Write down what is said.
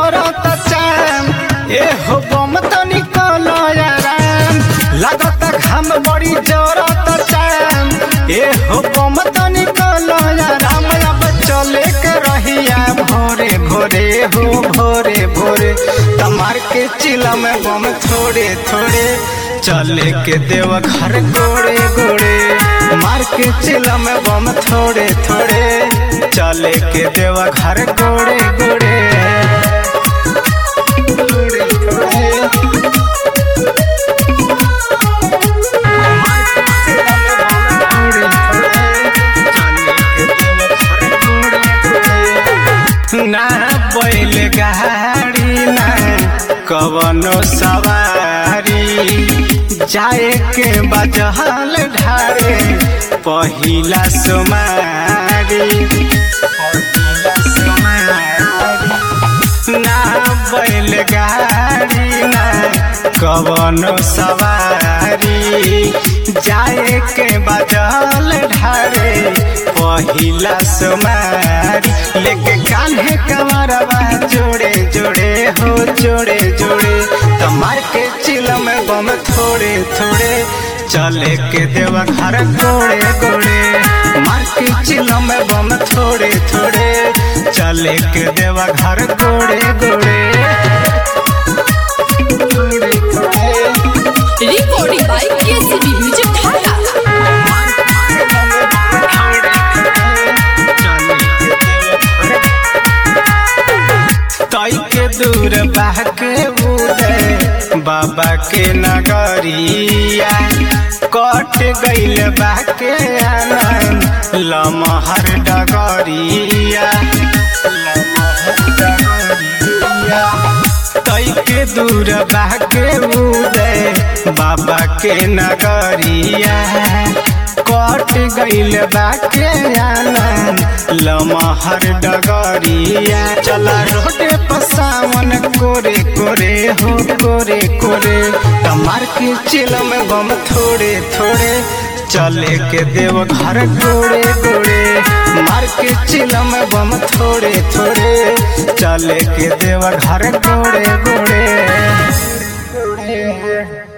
जरत चाम ए हो बम तनी कलयाराम लागत घाम बड़ी जरत चाम ए हो बम तनी कलयाराम अब चले के रहिया भोरे भोरे हो भोरे भोरे तमार के चिला में बम थोड़े थोड़े चले के देव घर गोड़े गोड़े मार के चिला में बम थोड़े थोड़े चले के देव घर गोड़े गोड़े गोड़े गोड़े। मार के चिला में बम थोड़े थोड़े, चले के देव घर गोड़े गोड़े। ना बैल गाड़ी ना कवनो सवारी जाए के बजहल ढारे पहिला सुमारी पहिला सुमारी ना बैल गाड़ी ना कवनो सवारी जाए के बजल ढारे पहिला सुमारी लेके कान्हे कमरवा जोड़े जोड़े हो जोड़े जोड़े तमार के चिलम बम थोड़े थोड़े चले के देव घर गोड़े गोड़े मार के चिलम बम थोड़े थोड़े चले के देव घर गोड़े गोड़े गोड़े गोड़े Recording by KCB Music Dhaka. तई के दूर बहके उदय बाबा के नगरिया कट गईल बाके आनंद लमहर डगरिया लमहर डगरिया तई के दूर बाके उदय बाबा के नगरिया कट गईल बाके आनंद लमहर डगरिया चला रोडे पसावन कोरे कोरे हो कोरे कोरे तमार के चिलम बम थोड़े थोड़े चले के देव घर गोड़े गोड़े मार के चिलम बम थोड़े थोड़े चले के देव घर गोड़े गोड़े